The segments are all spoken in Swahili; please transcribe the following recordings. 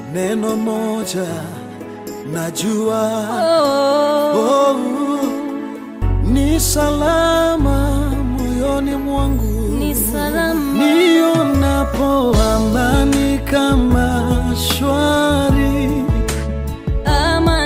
neno moja najua Oh, oh, ni salama moyoni mwangu ni salama nionapo amani kama shwari ama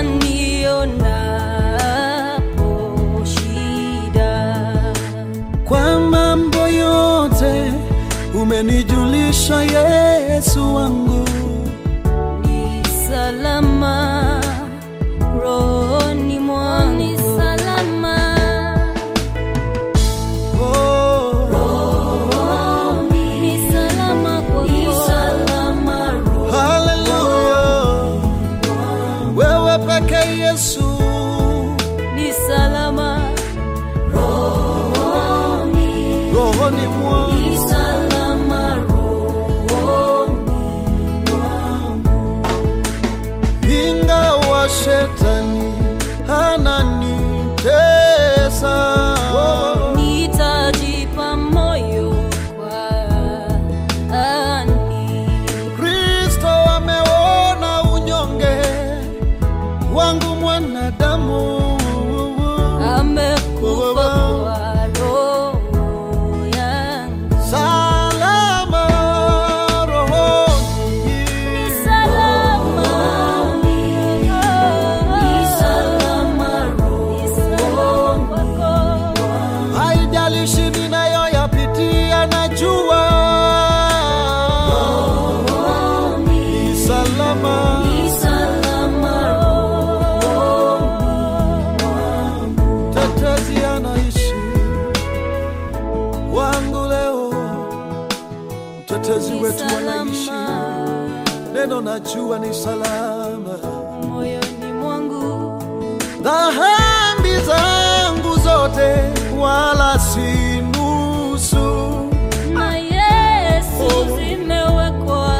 nionapo shida. kwa mambo yote umenijulisha Yesu wangu Ni salama rohoni mwangu, ni salama oh, ni salama kwako, ni salama haleluya wewe peke Yesu ni salama rohoni, rohoni mwangu ni salama rohoni ingawa shetani ananitesa nitajipa moyo kwani Kristo ameona unyonge wangu mwanadamu amekufa kwa roho yangu. salama rohoni Ni salama, ni salama rohoni kwako. haijalishi ninayoyapitia najua ni salama Ni salama tetezi anaishi wangu leo mtetezi ni wetu anaishi salama neno najua ni salama moyoni mwangu dhambi zangu zote wala si nusu na Yesu zimewekwa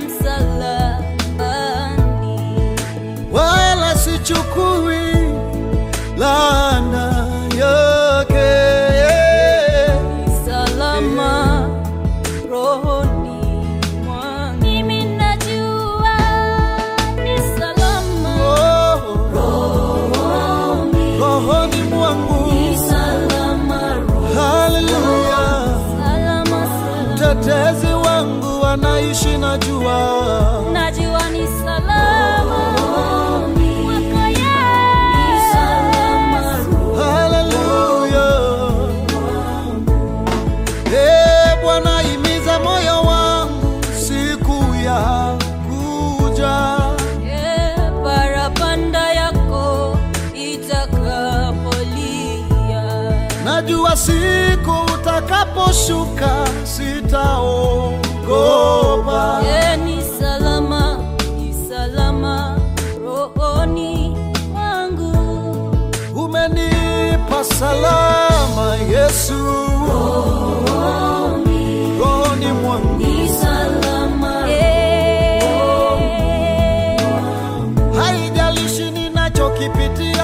msalabani. wala sichukui laana yake Ni salama rohoni mwangu. Mimi najua ni salama Oh, rohoni. rohoni mwangu Ni salama rohoni. haleluya Salama, salama. mtetezi wangu anaishi najua Najua ni salama kwako Yesu. haleluya Eh, Bwana imiza moyo wangu siku ya kuja Eh, parapanda yako itakapolia najua siku utakaposhuka sitaogopa Eh, ni salama ni salama rohoni mwangu umenipa salama yesu rohoni mwangu ni salama eh, haijalishi ninachokipitia